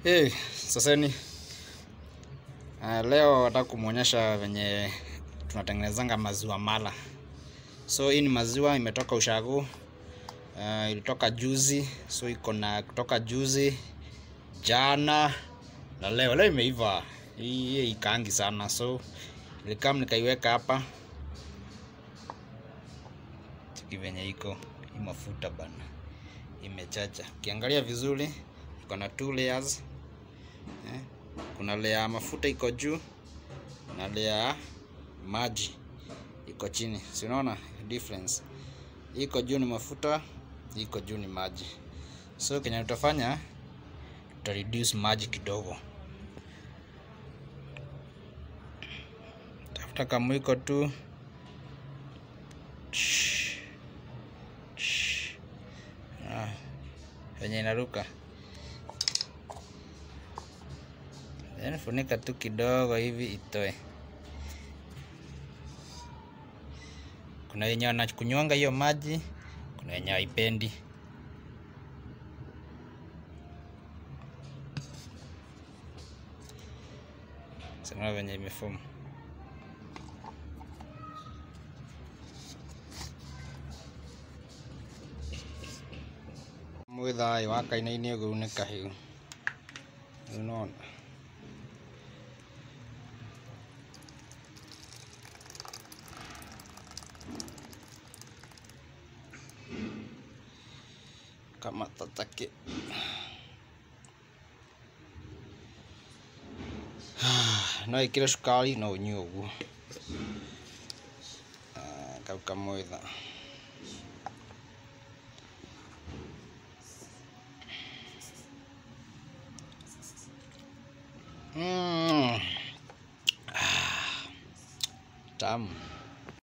Hey, saseni uh, leo nataka kumwonyesha venye tunatengenezanga maziwa mala. So hii ni maziwa imetoka ushago, uh, ilitoka juzi, so iko na kutoka juzi, jana na leo. Leo imeiva hii, hii ikaangi sana, so nilikam nikaiweka hapa chiki venye iko hii mafuta bana, imechacha. Ukiangalia vizuri iko na two layers eh. Kuna layer ya mafuta iko juu na layer ya maji iko chini, si unaona difference? Iko juu ni mafuta, iko juu ni maji. So kenye tutafanya tuta reduce maji kidogo, tafuta kamwiko tu Ah, venye inaruka then funika tu kidogo hivi itoe. Kuna wenye wanakunywanga hiyo maji, kuna wenye haipendi. Sema venye imefomu. mwithaĩ wakainainie ũguo nĩ kahiũ unaona kama tatake no ĩkĩre cukari no ũnyue ũguo Ah, kau kamwĩtha Mm. Ah, tamu.